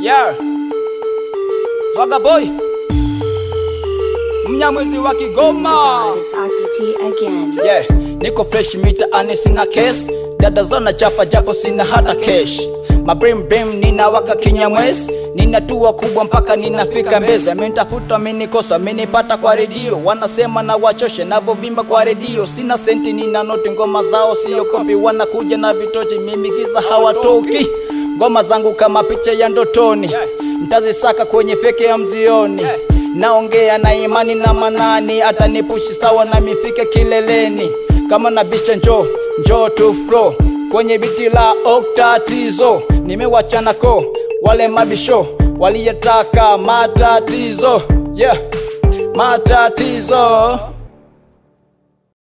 Yeah. Swaga boy. Mnyamwezi wa Kigoma. It's Octa T again. Yeah, niko fresh mitaani sina case. Dada zona chapa japo sina hata cash. Mabrim brim ninawaka kinyamwezi. Ninatua kubwa mpaka ninafika mbezi. Amenitafuta amenikosa, amenipata kwa redio. Wanasema na wachoshe navyovimba kwa redio. Sina senti, nina noti, ngoma zao sio kopi. Wanakuja na vitochi, mimi giza hawatoki. Ngoma zangu kama picha ya ndotoni, mtazisaka kwenye feke ya mzioni. Naongea na imani na manani, atanipushi sawa na mifike kileleni. Kama na bisha njo njo to flow kwenye biti la oktatizo, nimewachana ko wale mabisho waliyetaka matatizo, yeah matatizo